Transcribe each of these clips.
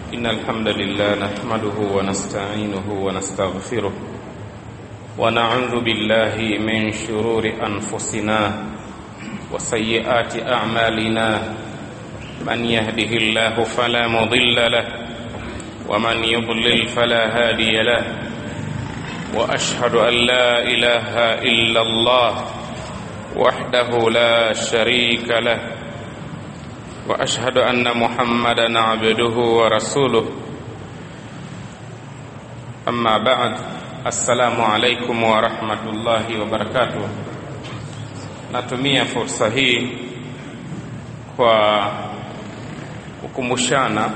إن الحمد لله نحمده ونستعينه ونستغفره ونعوذ بالله من شرور أنفسنا وسيئات أعمالنا من يهده الله فلا مضل له ومن يضلل فلا هادي له وأشهد أن لا إله إلا الله وحده لا شريك له واشهد ان محمدا عبده ورسوله اما بعد السلام عليكم ورحمه الله وبركاته natumia fursa hii kwa kukumbushana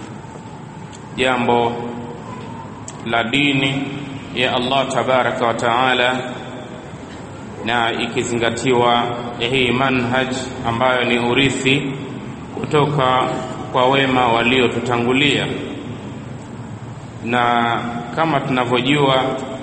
jambo la dini ya Allah tabaraka wa taala na ikizingatiwa hii manhaj ambayo ni urithi kutoka kwa wema waliotutangulia, na kama tunavyojua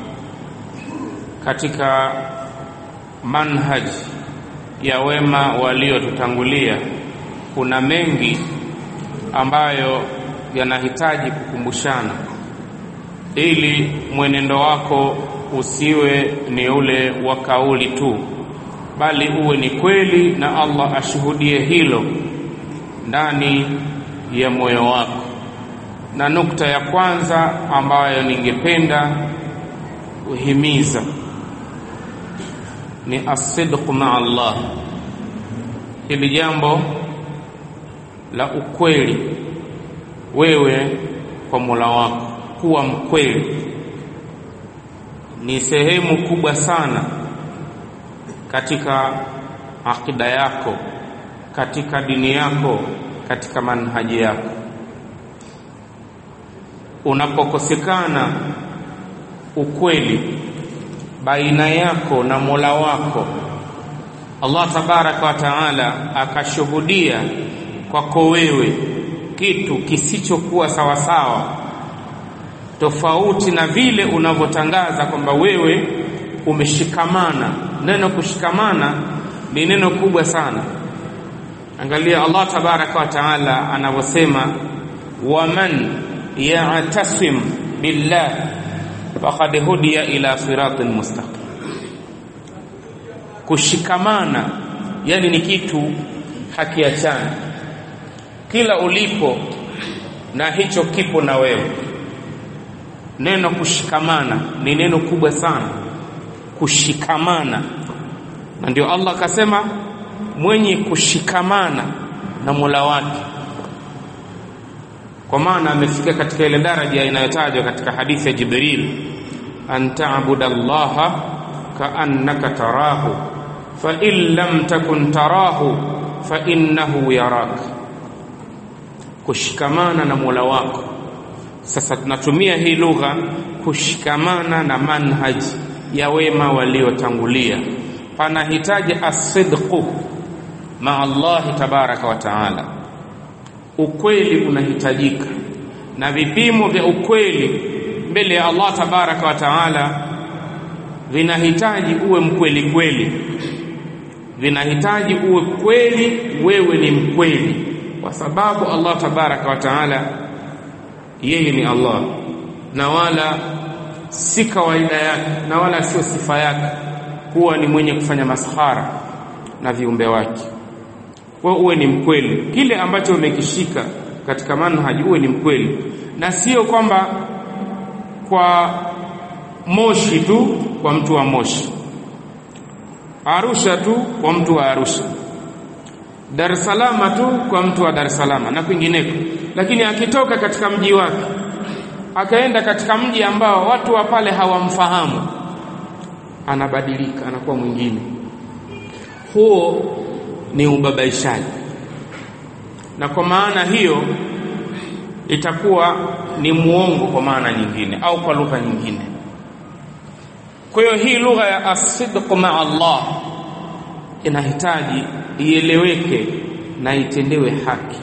katika manhaj ya wema waliotutangulia kuna mengi ambayo yanahitaji kukumbushana ili mwenendo wako usiwe ni ule wa kauli tu, bali uwe ni kweli na Allah ashuhudie hilo ndani ya moyo wako. Na nukta ya kwanza ambayo ningependa kuhimiza ni asidqu maa Allah, hili jambo la ukweli wewe kwa Mola wako, kuwa mkweli ni sehemu kubwa sana katika akida yako, katika dini yako, katika manhaji yako. Unapokosekana ukweli baina yako na Mola wako, Allah tabaraka wa taala akashuhudia kwako wewe kitu kisichokuwa sawasawa tofauti na vile unavyotangaza kwamba wewe umeshikamana. Neno kushikamana ni neno kubwa sana. Angalia Allah tabaraka wa taala anavyosema, waman ya'tasim billah faqad hudiya ila siratin mustaqim. Kushikamana yani ni kitu hakiachani, kila ulipo na hicho kipo na wewe Neno kushikamana ni neno kubwa sana, kushikamana. Na ndio Allah akasema mwenye kushikamana na Mola wake, kwa maana amefikia katika ile daraja inayotajwa katika hadithi ya Jibril, an ta'budu Allaha kaannaka tarahu fa in lam takun tarahu fa innahu yarak, kushikamana na Mola wako sasa tunatumia hii lugha kushikamana na manhaji ya wema waliotangulia. Panahitaji asidqu maa Allahi tabaraka wa taala, ukweli unahitajika, na vipimo vya ukweli mbele ya Allah tabaraka wa taala vinahitaji uwe mkweli kweli, vinahitaji uwe kweli, wewe ni mkweli, kwa sababu Allah tabaraka wa taala yeye ni Allah na wala si kawaida yake na wala sio sifa yake kuwa ni mwenye kufanya maskhara na viumbe wake. Wewe uwe ni mkweli, kile ambacho umekishika katika manhaji uwe ni mkweli, na sio kwamba kwa Moshi tu kwa mtu wa Moshi, Arusha tu kwa mtu wa Arusha, Dar es Salaam tu kwa mtu wa Dar es Salaam na kwingineko lakini akitoka katika mji wake akaenda katika mji ambao watu wa pale hawamfahamu, anabadilika, anakuwa mwingine. Huo ni ubabaishaji, na kwa maana hiyo itakuwa ni muongo kwa maana nyingine, au kwa lugha nyingine. Kwa hiyo hii lugha ya asidqu maa Allah inahitaji ieleweke na itendewe haki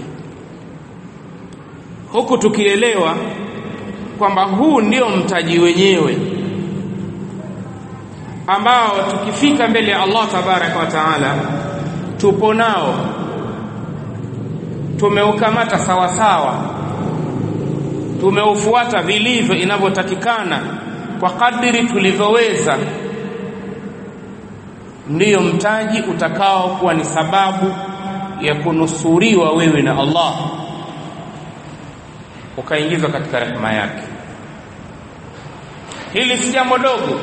huku tukielewa kwamba huu ndio mtaji wenyewe ambao tukifika mbele ya Allah tabaraka wa taala tupo nao tumeukamata sawa sawa tumeufuata vilivyo inavyotakikana kwa kadiri tulivyoweza ndiyo mtaji utakao kuwa ni sababu ya kunusuriwa wewe na Allah ukaingizwa katika rehema yake hili si jambo dogo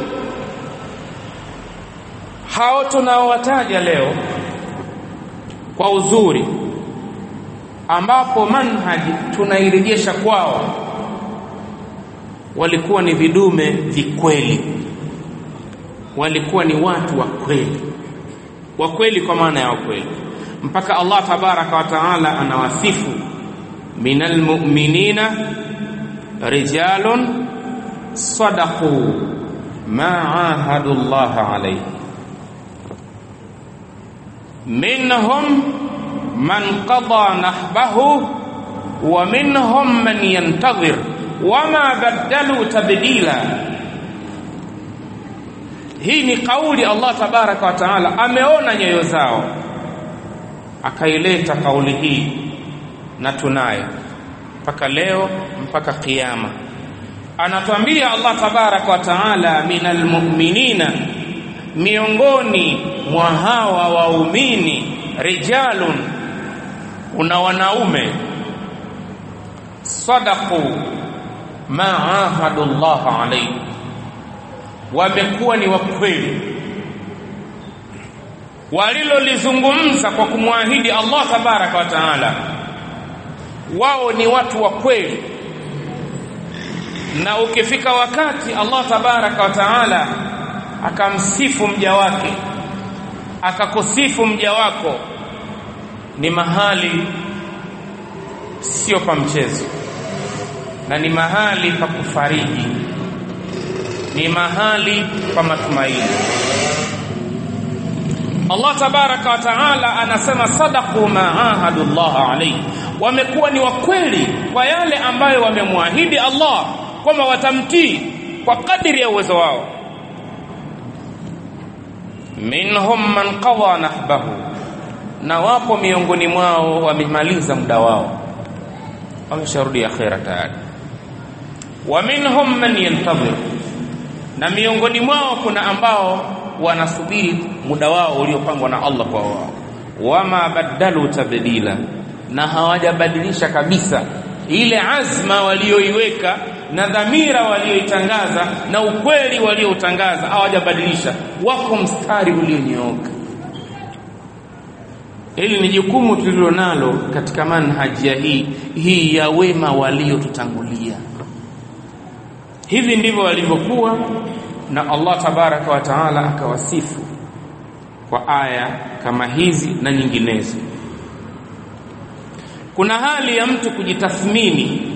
hao tunaowataja leo kwa uzuri ambapo manhaji tunairejesha kwao walikuwa ni vidume vikweli walikuwa ni watu wa kweli wa kweli kwa maana ya kweli mpaka Allah tabaraka wa taala anawasifu minal mu'minina rijalun sadaqu ma ahadu Allah alayhi minhum man qada nahbahu wa minhum man yantadhir wama badalu tabdila hii ni kauli Allah tabaraka wa taala ameona nyoyo zao akaileta kauli hii na tunayo mpaka leo mpaka kiyama anatuambia Allah tabaraka wa taala minal mu'minina miongoni mwa hawa waumini rijalun una wanaume sadaqu ma ahadu Allah alayhi wamekuwa ni wakweli walilolizungumza kwa kumwahidi Allah tabaraka wa taala wao ni watu wa kweli na ukifika wakati Allah tabaraka wa taala akamsifu mja wake akakusifu mja wako ni mahali sio pa mchezo na ni mahali pa kufariji ni mahali pa matumaini Allah tabaraka wa taala anasema sadaqu ma ahadu Allah alayhi wamekuwa ni wakweli kwa yale ambayo wamemwahidi Allah kwamba watamtii kwa kadiri ya uwezo wao minhum man qadha nahbahu na wapo miongoni mwao wamemaliza muda wao wamesharudi akhera tayari wa minhum man yantadhir na miongoni mwao kuna ambao wanasubiri muda wao uliopangwa na Allah kwa wao wama badalu tabdila na hawajabadilisha kabisa ile azma walioiweka na dhamira walioitangaza na ukweli walioutangaza hawajabadilisha wako mstari ulionyooka hili ni jukumu tulilonalo katika manhaji ya hii hii ya wema waliotutangulia hivi ndivyo walivyokuwa na Allah tabaraka wa taala akawasifu kwa aya kama hizi na nyinginezo kuna hali ya mtu kujitathmini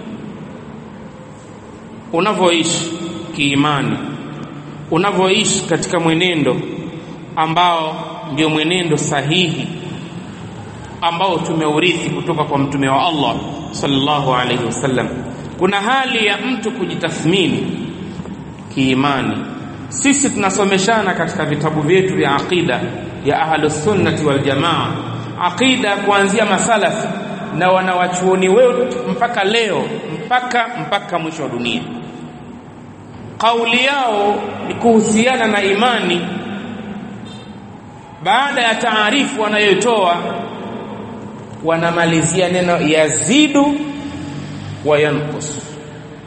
unavyoishi kiimani unavyoishi katika mwenendo ambao ndio mwenendo sahihi ambao tumeurithi kutoka kwa mtume wa Allah sallallahu alaihi wasallam kuna hali ya mtu kujitathmini kiimani sisi tunasomeshana katika vitabu vyetu vya aqida ya ahlus sunnati wal jamaa aqida kuanzia masalafi na wanawachuoni wetu mpaka leo mpaka mpaka mwisho wa dunia kauli yao ni kuhusiana na imani baada ya taarifu wanayotoa wanamalizia neno yazidu wa yanqus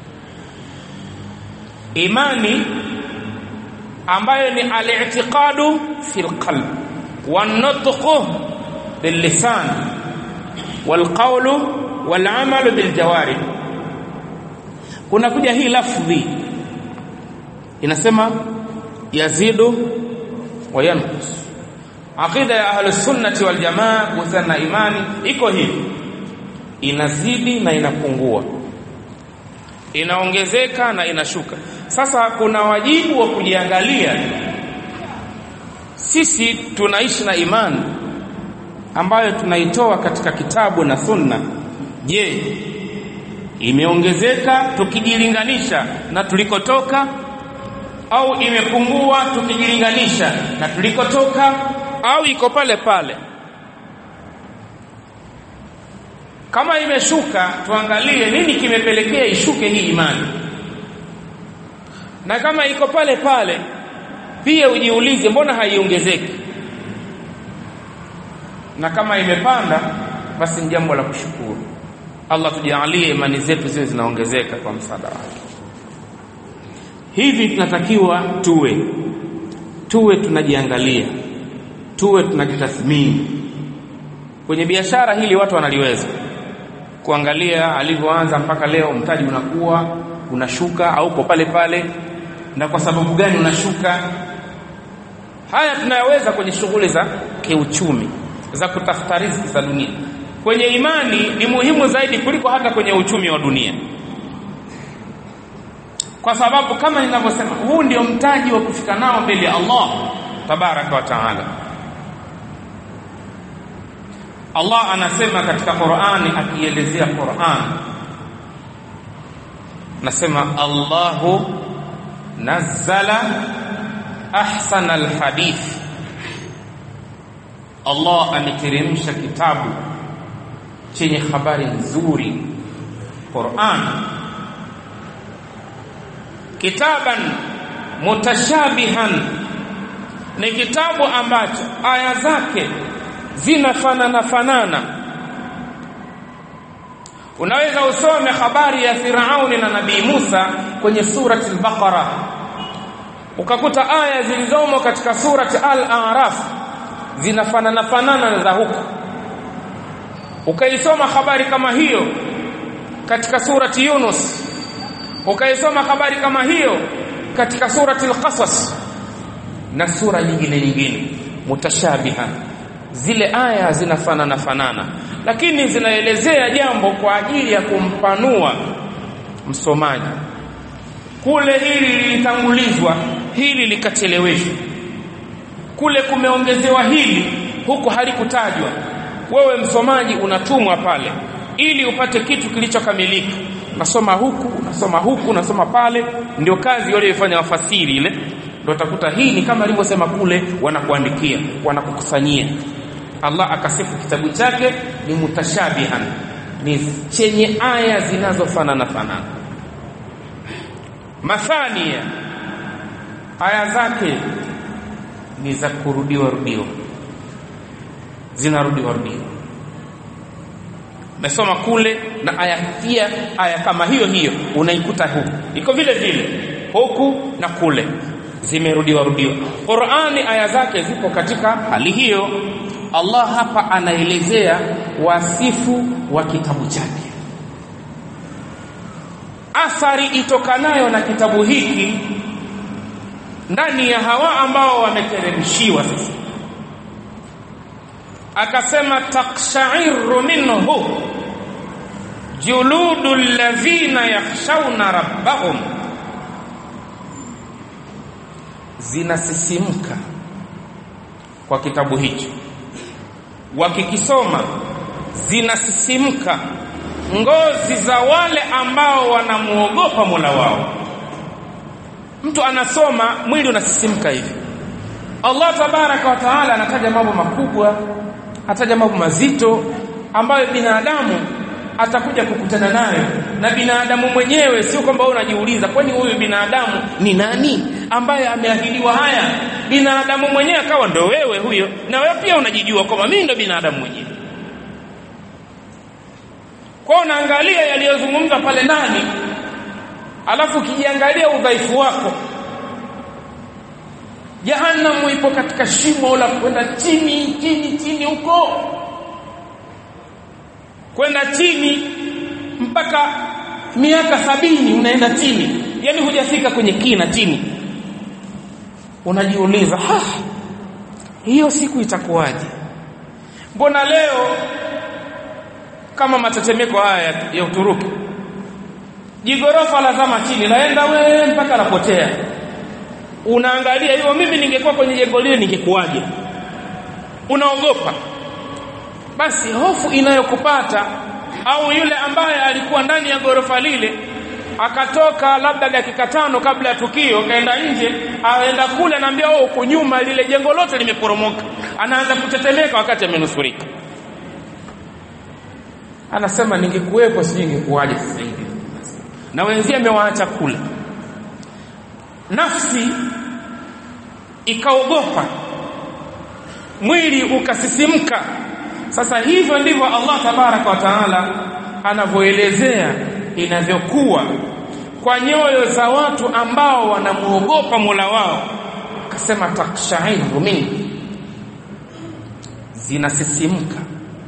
imani ambayo ni al-i'tiqadu fil qalb wan-nutqu bil lisan wal qawlu wal amalu bil jawarih kuna kuja hii lafdhi inasema yazidu wa yanqus aqida ya ahlus sunnati wal jamaa kuhusiana na imani iko hivi inazidi na inapungua inaongezeka na inashuka sasa kuna wajibu wa kujiangalia sisi tunaishi na imani ambayo tunaitoa katika kitabu na sunna je imeongezeka tukijilinganisha na tulikotoka au imepungua tukijilinganisha na tulikotoka au iko pale pale kama imeshuka tuangalie nini kimepelekea ishuke hii imani na kama iko pale pale pia ujiulize mbona haiongezeki na kama imepanda basi ni jambo la kushukuru Allah tujalie imani zetu ziwe zinaongezeka kwa msaada wake hivi tunatakiwa tuwe tuwe tunajiangalia tuwe tunajitathmini kwenye biashara hili watu wanaliweza kuangalia alivyoanza mpaka leo mtaji unakuwa unashuka au uko pale pale na kwa sababu gani unashuka haya tunayaweza kwenye shughuli za kiuchumi za kutafuta riziki za dunia kwenye imani ni muhimu zaidi kuliko hata kwenye uchumi wa dunia kwa sababu kama ninavyosema huu ndio mtaji wa kufika nao mbele ya Allah tabaraka wa taala Allah anasema katika Qur'ani akielezea Qur'an nasema Allahu nazzala ahsana alhadith Allah ameteremsha kitabu chenye habari nzuri Qur'an kitaban mutashabihan ni kitabu ambacho aya zake zinafanana fanana unaweza usome habari ya Firauni na Nabii Musa kwenye surati al-Baqara ukakuta aya zilizomo katika surati al-A'raf zinafanana fanana za huko ukaisoma habari kama hiyo katika surati Yunus ukaisoma habari kama hiyo katika surati al-Qasas na sura nyingine nyingine mutashabiha zile aya zinafanana fanana lakini zinaelezea jambo kwa ajili ya kumpanua msomaji kule hili lilitangulizwa hili likacheleweshwa kule kumeongezewa hili huku halikutajwa wewe msomaji unatumwa pale ili upate kitu kilichokamilika unasoma huku unasoma huku unasoma pale ndio kazi waliyofanya wafasiri ile ndio utakuta hii ni kama alivyosema kule wanakuandikia wanakukusanyia Allah akasifu kitabu chake ni mutashabihan ni chenye aya zinazofanana fanana mathania aya zake ni za kurudiwa rudiwa zinarudiwa rudiwa mesoma kule na aya pia aya kama hiyo hiyo unaikuta huku iko vile vile huku na kule zimerudiwa rudiwa Qur'ani aya zake zipo katika hali hiyo Allah hapa anaelezea wasifu wa kitabu chake athari itokanayo na kitabu hiki ndani ya hawa ambao wameteremshiwa sasa akasema takshairu minhu juludu alladhina yakhshawna rabbahum zinasisimka kwa kitabu hicho wakikisoma zinasisimka ngozi za wale ambao wanamuogopa Mola wao mtu anasoma mwili unasisimka hivi Allah tabaraka wa taala anataja mambo makubwa ataja mambo mazito ambayo binadamu atakuja kukutana nayo na binadamu mwenyewe sio kwamba wewe unajiuliza kwani huyu binadamu ni nani ambaye ameahidiwa haya binadamu mwenyewe akawa ndo wewe huyo na wewe pia unajijua kwamba mimi ndo binadamu mwenyewe kwa unaangalia yaliyozungumzwa pale ndani alafu ukijiangalia udhaifu wako jahannam ipo katika shimo la kwenda chini chini chini huko kwenda chini mpaka miaka sabini unaenda chini yani hujafika kwenye kina chini unajiuliza ha hiyo siku itakuwaje mbona leo kama matetemeko haya ya Uturuki jigorofa lazama chini laenda we mpaka lapotea unaangalia hiyo mimi ningekuwa kwenye jengo lile ningekuwaje unaogopa basi hofu inayokupata au yule ambaye alikuwa ndani ya gorofa lile akatoka labda dakika tano kabla ya tukio kaenda nje aenda kule anaambia wewe uko nyuma lile jengo lote limeporomoka anaanza kutetemeka wakati amenusurika anasema ningekuwepo sijui ingekuwaje sasa hivi na wenzie amewaacha kula nafsi ikaogopa mwili ukasisimka sasa hivyo ndivyo Allah tabaraka wa taala anavyoelezea inavyokuwa kwa nyoyo za watu ambao wanamuogopa Mola wao akasema takshairu mingi zinasisimka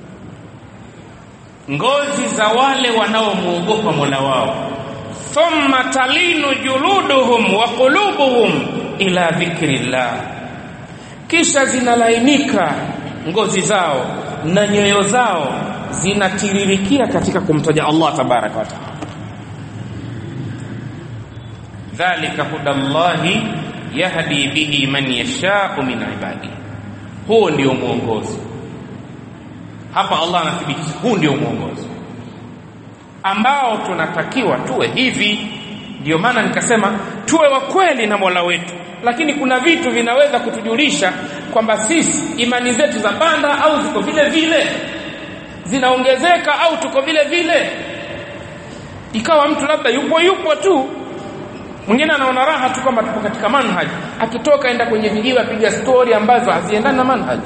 ngozi za wale wanaomuogopa Mola wao thumma talinu juluduhum wa qulubuhum ila dhikrillah kisha zinalainika ngozi zao na nyoyo zao zinatiririkia katika kumtaja Allah tabaraka wa taala dhalika hudallahi yahdi bihi man yashau min ibadihi huo ndio mwongozo hapa Allah anathibitisha huu ndio mwongozo ambao tunatakiwa tuwe hivi ndio maana nikasema tuwe wa kweli na Mola wetu lakini kuna vitu vinaweza kutujulisha kwamba sisi imani zetu za panda au ziko vile vile zinaongezeka au tuko vile vile ikawa mtu labda yupo yupo tu mwingine anaona raha tu kwamba tupo katika manhaj akitoka enda kwenye vijiwe apiga stori ambazo haziendani na manhaj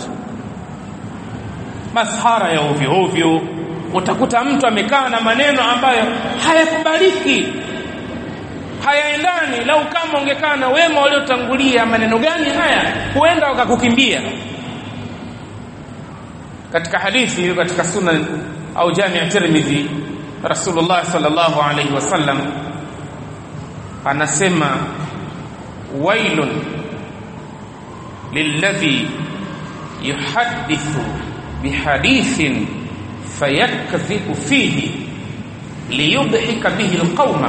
mashara ya ovyo ovyo utakuta mtu amekaa na maneno ambayo hayakubaliki hayaendani lau kama ungekaa na wema waliotangulia maneno gani haya huenda wakakukimbia katika hadithi katika sunan au jami ya tirmidhi rasulullah sallallahu alaihi wasallam anasema wailun lilladhi yuhaddithu bihadithin fayakdhibu fihi liyudhika bihi alqauma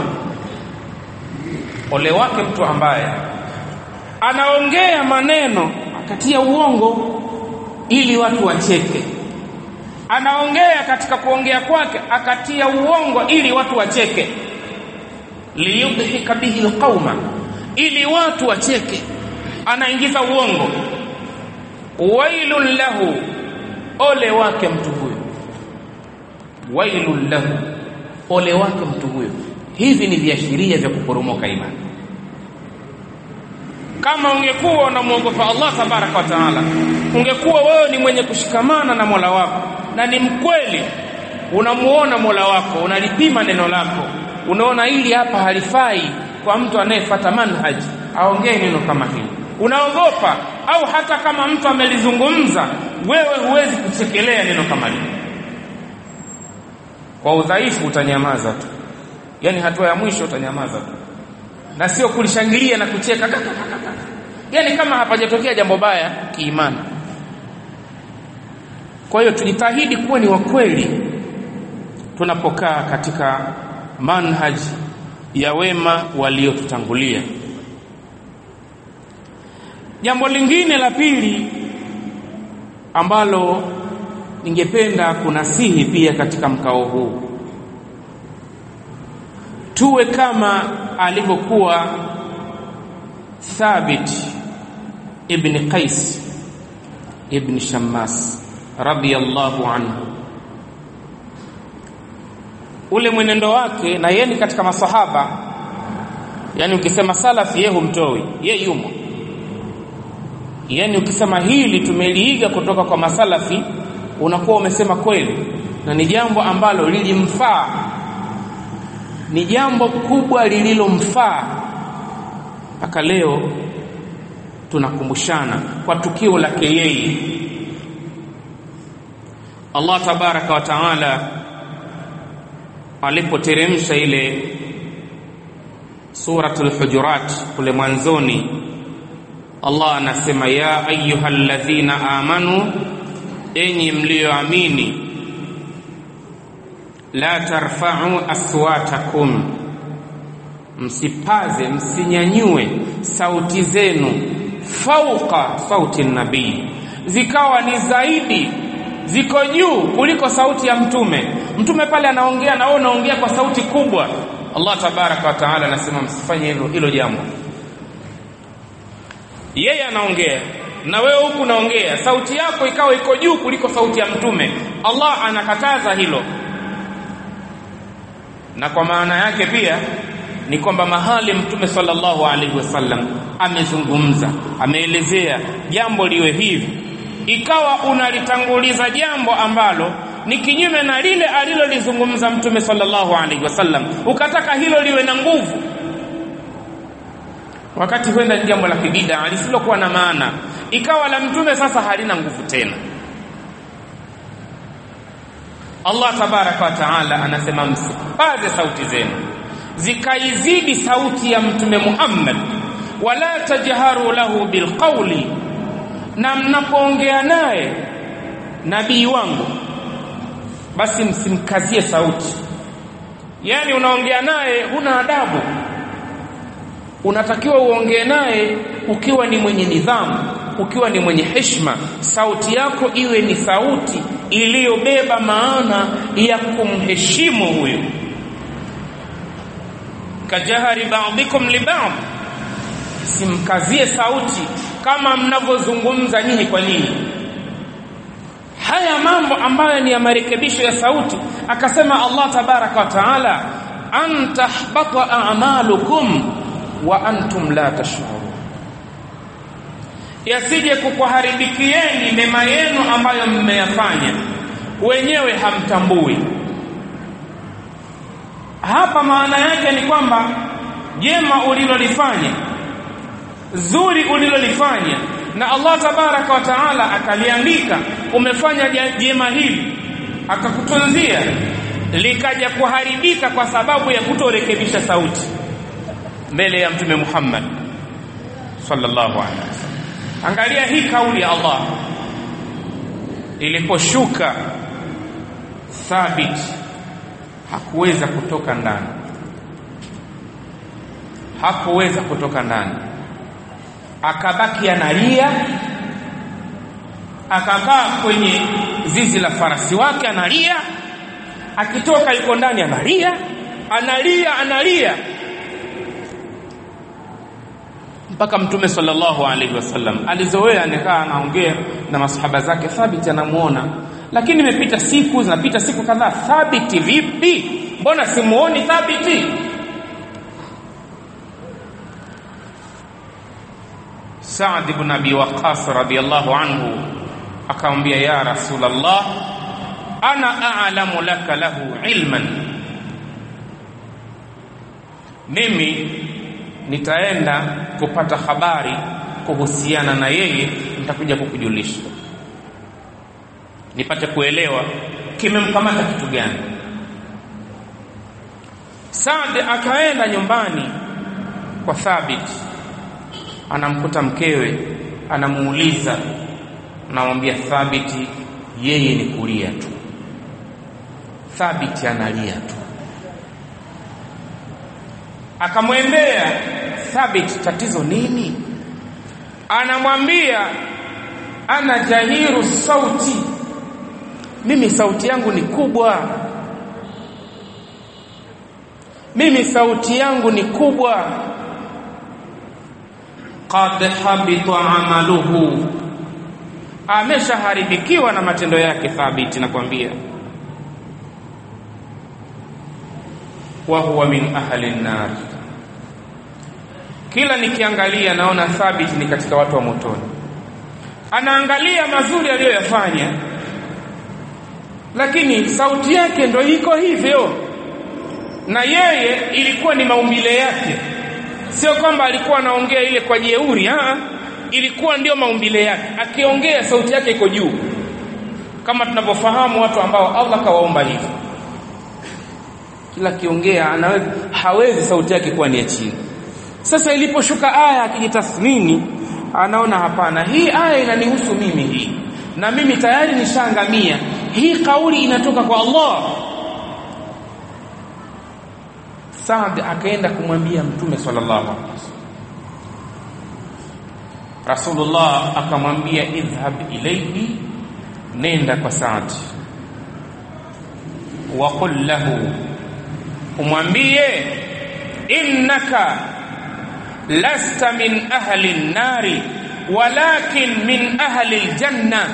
ole wake mtu ambaye anaongea maneno akatia uongo ili watu wacheke anaongea katika kuongea kwake akatia uongo ili watu wacheke liyudhika bihi alqauma ili watu wacheke anaingiza uongo wailun lahu ole wake mtu huyo wailun lahu ole wake mtu huyo hivi ni viashiria vya kuporomoka imani kama ungekuwa unamwogopa Allah tabaraka wa taala ungekuwa wewe ni mwenye kushikamana na Mola wako na ni mkweli unamuona Mola wako unalipima neno lako unaona hili hapa halifai kwa mtu anayefuata manhaj aongee neno kama hili unaogopa au hata kama mtu amelizungumza wewe huwezi kuchekelea neno kama hili kwa udhaifu utanyamaza tu yani hatua ya mwisho utanyamaza tu na sio kulishangilia na kucheka yani kama hapajatokea jambo baya kiimani kwa hiyo tujitahidi kuwa ni wakweli tunapokaa katika manhaj ya wema waliotutangulia jambo lingine la pili ambalo ningependa kunasihi pia katika mkao huu tuwe kama alivyokuwa Thabit ibn Qais ibn Shammas radiyallahu anhu ule mwenendo wake na yeye ni katika masahaba yani ukisema salafi yeye humtoi yeye yumo yani ukisema hili tumeliiga kutoka kwa masalafi unakuwa umesema kweli na ni jambo ambalo lilimfaa ni jambo kubwa lililomfaa mpaka leo tunakumbushana kwa tukio lake yeye Allah tabaraka wa taala alipoteremsha ile suratul hujurat kule mwanzoni Allah anasema ya ayyuhalladhina amanu enyi mlioamini la tarfa'u aswatakum msipaze msinyanyue sauti zenu fauqa sauti nabii zikawa ni zaidi ziko juu kuliko sauti ya mtume mtume pale anaongea na wewe unaongea kwa sauti kubwa Allah tabaraka wa taala anasema msifanye hilo hilo jambo yeye anaongea na wewe huku unaongea sauti yako ikawa iko juu kuliko sauti ya mtume Allah anakataza hilo na kwa maana yake pia ni kwamba mahali mtume sallallahu alaihi wasallam amezungumza ameelezea jambo liwe hivi ikawa unalitanguliza jambo ambalo ni kinyume na lile alilolizungumza mtume sallallahu alaihi wasallam ukataka hilo liwe na nguvu wakati huenda ni jambo la kibida lisilokuwa na maana ikawa la mtume sasa halina nguvu tena Allah tabaraka wa taala anasema msipaze sauti zenu zikaizidi sauti ya mtume Muhammad wala tajharu lahu bilqawli na mnapoongea naye nabii wangu basi msimkazie sauti yani unaongea naye huna adabu unatakiwa uongee naye ukiwa ni mwenye nidhamu ukiwa ni mwenye heshima sauti yako iwe ni sauti iliyobeba maana ya kumheshimu huyo kajahari ba'dikum li ba'd simkazie sauti kama mnavyozungumza nyinyi kwa nyinyi haya mambo ambayo ni ya marekebisho ya sauti akasema Allah tabaraka wa taala an tahbata a'malukum wa antum la tash'urun yasije kukuharibikieni mema yenu ambayo mmeyafanya wenyewe hamtambui hapa maana yake ni kwamba jema ulilolifanya zuri ulilolifanya na Allah tabaraka wa taala akaliandika umefanya jema hili akakutunzia likaja kuharibika kwa sababu ya kutorekebisha sauti mbele ya mtume Muhammad sallallahu alaihi wasallam angalia hii kauli ya Allah iliposhuka thabit hakuweza kutoka ndani hakuweza kutoka ndani akabaki analia akakaa kwenye zizi la farasi wake analia akitoka yuko ndani analia analia analia mpaka mtume sallallahu alaihi wasallam alizoea anakaa anaongea na masahaba zake thabiti anamuona lakini imepita siku zinapita siku kadhaa thabiti vipi mbona simuoni thabiti Saad ibn Abi Waqqas radiyallahu anhu akamwambia ya Rasulullah ana a'lamu laka lahu ilman mimi nitaenda kupata habari kuhusiana na yeye nitakuja kukujulisha nipate kuelewa kimemkamata kitu gani Saad akaenda nyumbani kwa Thabit anamkuta mkewe anamuuliza anamwambia Thabiti yeye ni kulia tu Thabiti analia tu akamwendea Thabit tatizo nini anamwambia ana jahiru sauti mimi sauti yangu ni kubwa mimi sauti yangu ni kubwa qad habita amaluhu ameshaharibikiwa na matendo yake thabiti nakwambia wa huwa min ahli nar kila nikiangalia naona thabit ni katika watu wa motoni anaangalia mazuri aliyoyafanya lakini sauti yake ndo iko hivyo na yeye ilikuwa ni maumbile yake sio kwamba alikuwa anaongea ile kwa jeuri ah ilikuwa ndio maumbile yake akiongea sauti yake iko juu kama tunavyofahamu watu ambao Allah kawaumba hivyo kila kiongea anaweza hawezi sauti yake kuwa ni ya chini sasa iliposhuka aya akijitathmini anaona hapana hii aya inanihusu mimi hii na mimi tayari nishaangamia hii kauli inatoka kwa Allah Saad akaenda kumwambia Mtume sallallahu alaihi wasallam Rasulullah akamwambia idhhab ilayhi nenda kwa Saad wa qul lahu umwambie innaka lasta min ahli an-nari walakin min ahli al-janna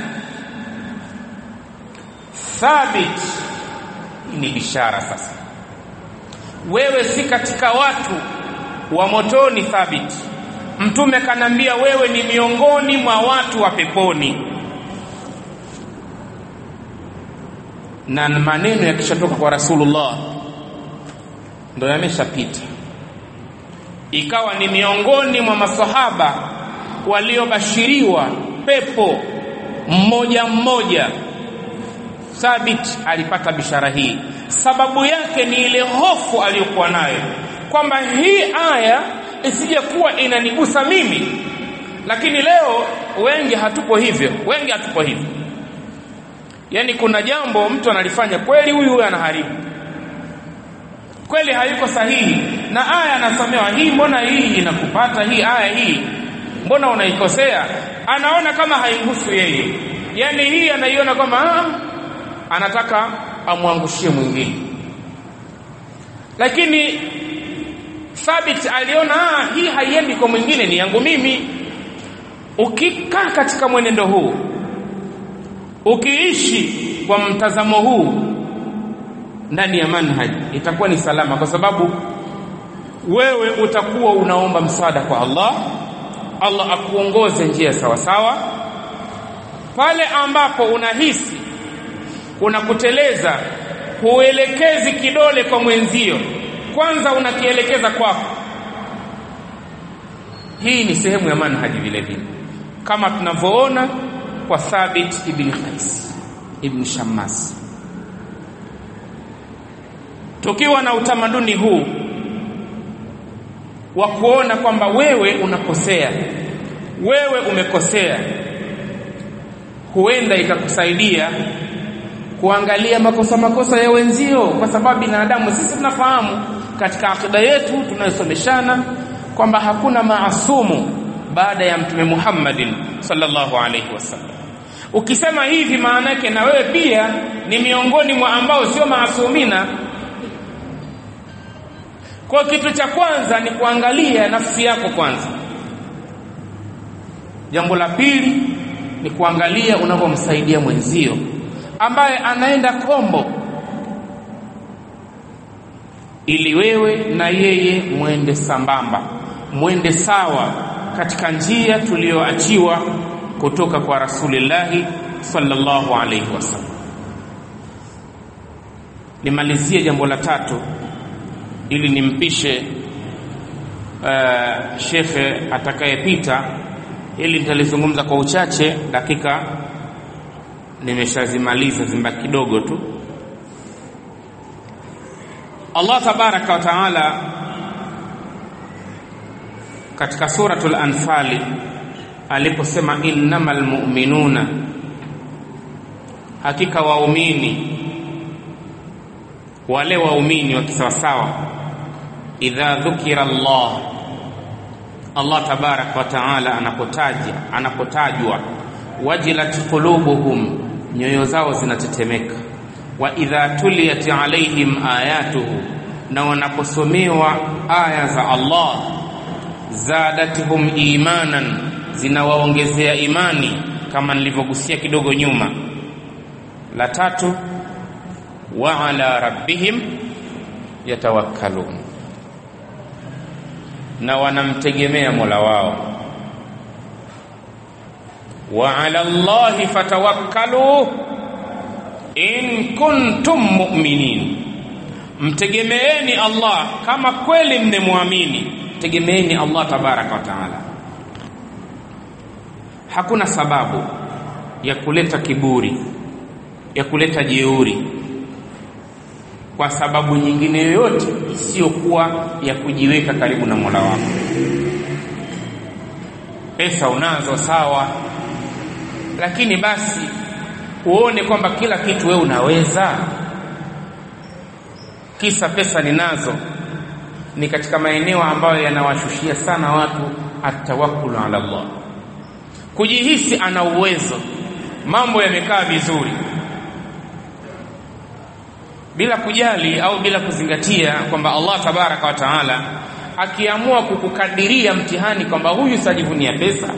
thabit ni bishara sasa wewe si katika watu wa motoni thabiti mtume kanambia wewe ni miongoni mwa watu wa peponi na maneno yakishatoka kwa rasulullah ndo yameshapita ikawa ni miongoni mwa masahaba waliobashiriwa pepo mmoja mmoja thabit alipata bishara hii sababu yake ni ile hofu aliyokuwa nayo kwamba hii aya isije kuwa inanigusa mimi lakini leo wengi hatupo hivyo wengi hatupo hivyo yaani kuna jambo mtu analifanya kweli huyu huyu anaharibu kweli hayuko sahihi na aya anasomewa hii mbona hii inakupata hii aya hii mbona unaikosea anaona kama haimhusu yeye yaani hii anaiona kwamba anataka amwangushie mwingine lakini thabit aliona hii haiendi kwa mwingine ni yangu mimi ukikaa katika mwenendo huu ukiishi kwa mtazamo huu ndani ya manhaj itakuwa ni salama kwa sababu wewe utakuwa unaomba msaada kwa Allah Allah akuongoze njia sawa sawa pale ambapo unahisi unakuteleza huelekezi kidole kwa mwenzio kwanza unakielekeza kwako hii ni sehemu ya manhaji vile vile kama tunavyoona kwa Thabit ibn Qais ibn Shammas tukiwa na utamaduni huu wa kuona kwamba wewe unakosea wewe umekosea huenda ikakusaidia kuangalia makosa makosa ya wenzio kwa sababu binadamu sisi tunafahamu katika akida yetu tunayosomeshana kwamba hakuna maasumu baada ya mtume Muhammadin sallallahu alaihi wasallam ukisema hivi maana yake na wewe pia ni miongoni mwa ambao sio maasumina kwa kitu cha kwanza ni kuangalia nafsi yako kwanza jambo la pili ni kuangalia unavyomsaidia mwenzio ambaye anaenda kombo ili wewe na yeye mwende sambamba mwende sawa katika njia tuliyoachiwa kutoka kwa rasulillahi sallallahu alaihi wasallam nimalizie jambo la tatu ili nimpishe uh, shekhe atakayepita ili nitalizungumza kwa uchache dakika nimeshazimaliza zimba kidogo tu Allah tabaraka wa taala katika suratul anfali aliposema innamal mu'minuna hakika waumini wale waumini wa kisawasawa idha dhukira Allah Allah tabaraka wa taala anapotaja anapotajwa wajilat qulubuhum nyoyo zao zinatetemeka wa idha tuliyat alaihim ayatuhu na wanaposomewa aya za Allah zadatuhum imanan zinawaongezea imani kama nilivyogusia kidogo nyuma la tatu wa ala rabbihim yatawakkalun na wanamtegemea Mola wao wa ala Allahi fatawakkalu in kuntum mu'minin mtegemeeni Allah kama kweli mnemwamini tegemeeni Allah tabaraka wa taala hakuna sababu ya kuleta kiburi ya kuleta jeuri kwa sababu nyingine yoyote isiyokuwa ya kujiweka karibu na Mola wako pesa unazo sawa lakini basi uone kwamba kila kitu wewe unaweza kisa pesa ninazo ni katika maeneo ambayo yanawashushia sana watu atawakkulu ala Allah kujihisi ana uwezo mambo yamekaa vizuri bila kujali au bila kuzingatia kwamba Allah tabaraka wa taala akiamua kukukadiria mtihani kwamba huyu sajivunia pesa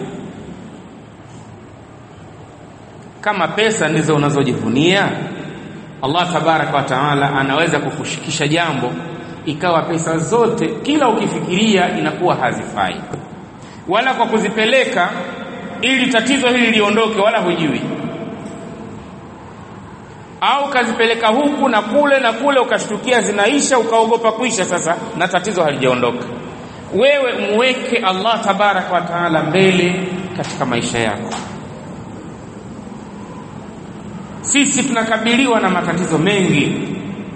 kama pesa ndizo unazojivunia Allah tabaraka wa taala anaweza kukushikisha jambo ikawa pesa zote kila ukifikiria inakuwa hazifai, wala kwa kuzipeleka ili tatizo hili liondoke, wala hujui au kazipeleka huku na kule na kule, ukashtukia zinaisha, ukaogopa kuisha sasa na tatizo halijaondoka. Wewe muweke Allah tabaraka wa taala mbele katika maisha yako. Sisi tunakabiliwa na matatizo mengi,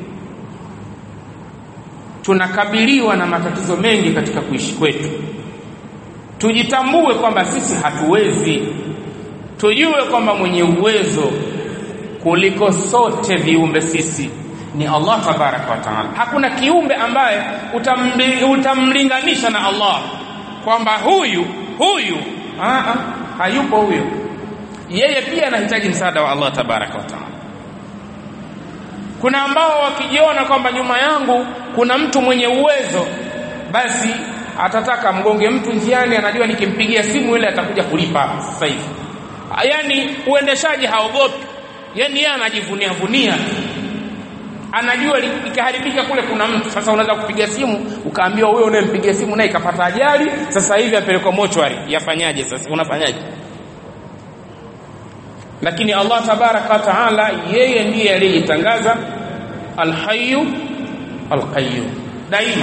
tunakabiliwa na matatizo mengi katika kuishi kwetu. Tujitambue kwamba sisi hatuwezi, tujue kwamba mwenye uwezo kuliko sote viumbe sisi ni Allah tabaraka wa taala. Hakuna kiumbe ambaye utamli, utamlinganisha na Allah kwamba huyu huyu, aa, hayupo huyo. Yeye pia anahitaji msaada wa Allah tabaraka wa taala. Kuna ambao wakijiona kwamba nyuma yangu kuna mtu mwenye uwezo, basi atataka mgonge mtu njiani, anajua nikimpigia simu ile atakuja kulipa sasa hivi. Yaani uendeshaji haogopi yani yeye anajivunia vunia, anajua ikiharibika kule kuna mtu. Sasa unaweza kupiga simu ukaambiwa wewe unayempigia simu naye ikapata ajali, sasa hivi apelekwa mochwari, yafanyaje? Sasa unafanyaje? Lakini Allah tabaraka wa taala, yeye ndiye aliyejitangaza alhayyu alqayyum daima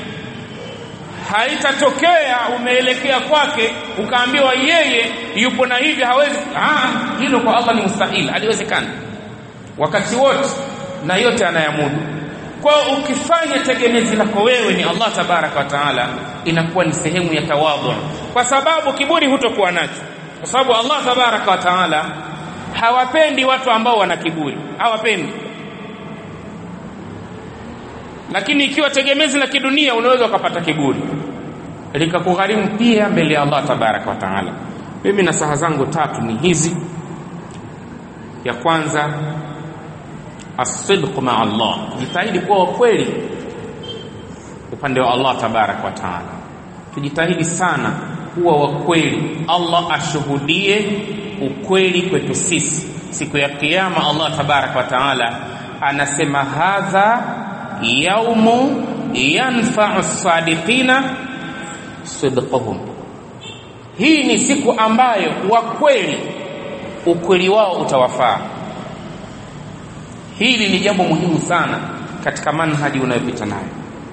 haitatokea umeelekea kwake ukaambiwa yeye yupo na hivi hawezi. Ah, hilo kwa Allah ni mustahili, haliwezekani wakati wote na yote anayamudu. Kwa ukifanya tegemezi lako wewe ni Allah tabaraka wa taala, inakuwa ni sehemu ya tawadhu, kwa sababu kiburi hutokuwa nacho, kwa sababu Allah tabaraka wa taala hawapendi watu ambao wana kiburi, hawapendi lakini ikiwa tegemezi la kidunia unaweza ukapata kiburi likakugharimu pia mbele ya Allah tabaraka wa taala. Mimi nasaha zangu tatu ni hizi. Ya kwanza, asidqu maa Allah, jitahidi kuwa wakweli upande wa Allah tabaraka wa taala. Tujitahidi sana kuwa wakweli, Allah ashuhudie ukweli kwetu sisi. Siku ya Kiyama Allah tabaraka wa taala anasema hadha yaumu yanfau sadiqina sidquhum, hii ni siku ambayo wakweli ukweli wao utawafaa. Hili ni jambo muhimu sana katika manhaji unayopita nayo,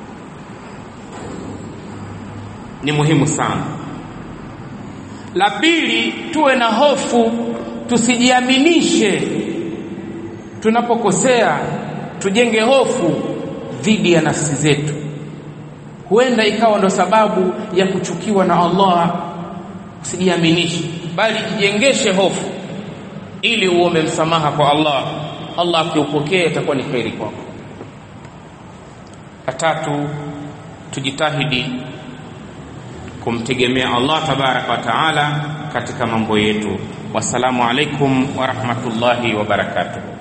ni muhimu sana. La pili, tuwe na hofu, tusijiaminishe tunapokosea, tujenge hofu dhidi ya nafsi zetu. Huenda ikawa ndo sababu ya kuchukiwa na Allah. Usijiaminishe, bali jijengeshe hofu ili uombe msamaha kwa Allah. Allah akiupokea itakuwa ni kheri kwako. Tatu, tujitahidi kumtegemea Allah tabaraka wa taala katika mambo yetu. Wassalamu alaikum wa rahmatullahi wa barakatuh.